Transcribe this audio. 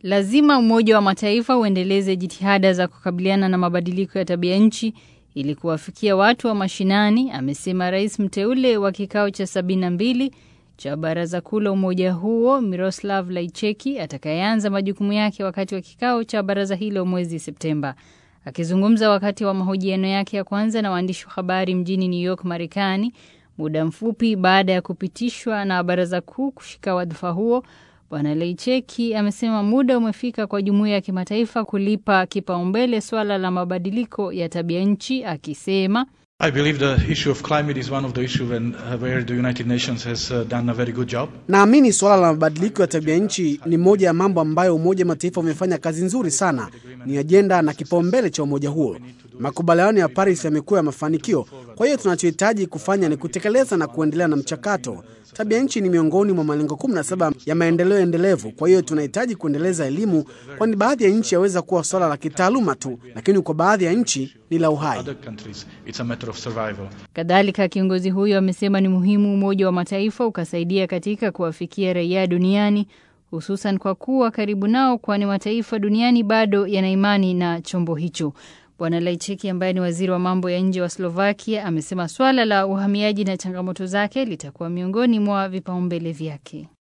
Lazima Umoja wa Mataifa uendeleze jitihada za kukabiliana na mabadiliko ya tabia nchi ili kuwafikia watu wa mashinani, amesema rais mteule wa kikao cha 72 cha baraza kuu la umoja huo Miroslav Laicheki atakayeanza majukumu yake wakati wa kikao cha baraza hilo mwezi Septemba. Akizungumza wakati wa mahojiano yake ya kwanza na waandishi wa habari mjini New York, Marekani, muda mfupi baada ya kupitishwa na baraza kuu kushika wadhifa huo, Bwana Leicheki amesema muda umefika kwa jumuiya ya kimataifa kulipa kipaumbele swala la mabadiliko ya tabia nchi, akisema I believe the issue of climate is one of the issues where the United Nations has done a very good job. Naamini suala la mabadiliko ya tabia nchi ni moja ya mambo ambayo Umoja wa Mataifa umefanya kazi nzuri sana. Ni ajenda na kipaumbele cha umoja huo. Makubaliano ya Paris yamekuwa ya mafanikio. Kwa hiyo tunachohitaji kufanya ni kutekeleza na kuendelea na mchakato. Tabia nchi ni miongoni mwa malengo 17 ya maendeleo endelevu. Kwa hiyo tunahitaji kuendeleza elimu, kwani baadhi ya nchi yaweza kuwa swala la kitaaluma tu, lakini kwa baadhi ya nchi ni la uhai. Kadhalika, kiongozi huyo amesema ni muhimu Umoja wa Mataifa ukasaidia katika kuwafikia raia duniani, hususan kwa kuwa karibu nao, kwani mataifa duniani bado yana imani na chombo hicho. Bwana Laicheki ambaye ni waziri wa mambo ya nje wa Slovakia amesema swala la uhamiaji na changamoto zake litakuwa miongoni mwa vipaumbele vyake.